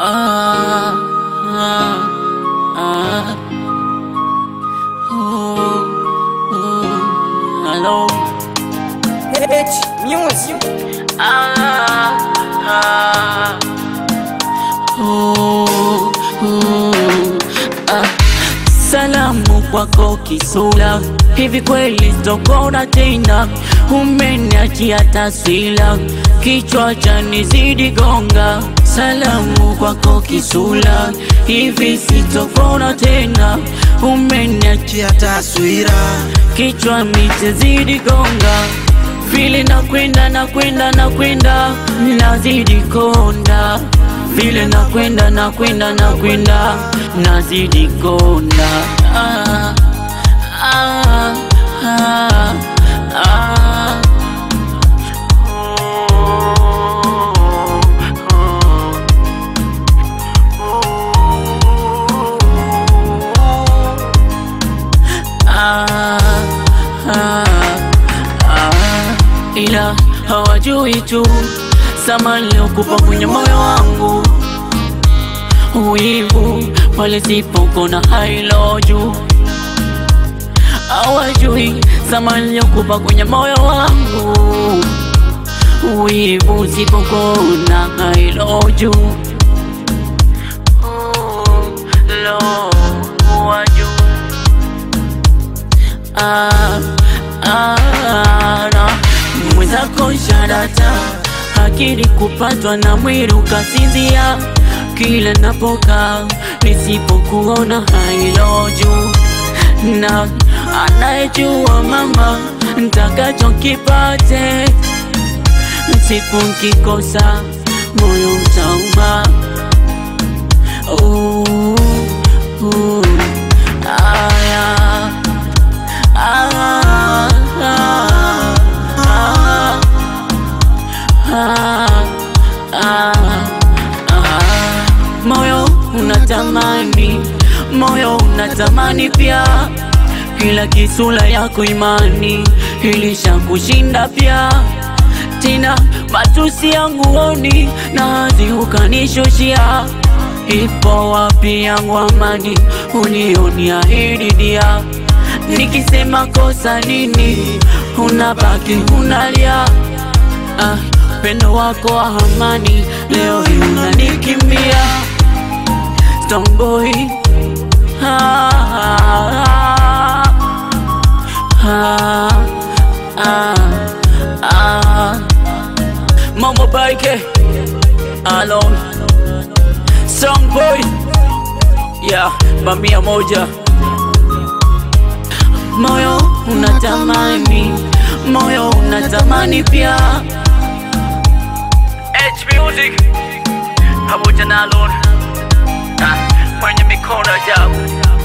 Ah, ah, ah. Ooh, ooh, hello. H Music. Ah, ah. Ooh, ooh, ah. Salamu kwako Kisula, hivi kweli sitokona tena, umeniachia taswira, kichwa chanizidi gonga. Salamu kwako Kisula, hivi sitokona tena, umeniachia Chia taswira kichwa mitezidi gonga vile nakwenda nakwenda nakwenda nazidi konda vile nakwenda nakwenda nakwenda nazidi konda ah, ah, ah, ah. Ah, ah, ah, ila hawajui tu samani liokupa kwenye moyo wangu, wivu pale sipokona hailo juu. Hawajui samani liokupa kwenye moyo wangu, wivu sipokona hailo juu. Lo, wajuu Ah, ah, na mwenzako sharata akili kupatwa na mwili ukasinzia kila napokaa nisipokuona hailo juu na anayejua mama ntakacho kipate siku nkikosa moyo utauma uh, uh, aya Ah, ah, ah, ah, ah, ah. Moyo unatamani, moyo unatamani pia, kila kisula yako imani ilishakushinda pia. Tena matusi yangu oni nazi ukanishushia, ipo wapi yangu amani unioniahidi dia nikisema kosa nini unabaki unalia ah, pendo wako wa amani leo hii unanikimbia Stoneboy ah, ah, ah, ah, ah. Mambo Baike alone Stoneboy yeah, bamia moja moyo unatamani, moyo unatamani pia. H Music pamoja na Alon ah, kwenye mikono yao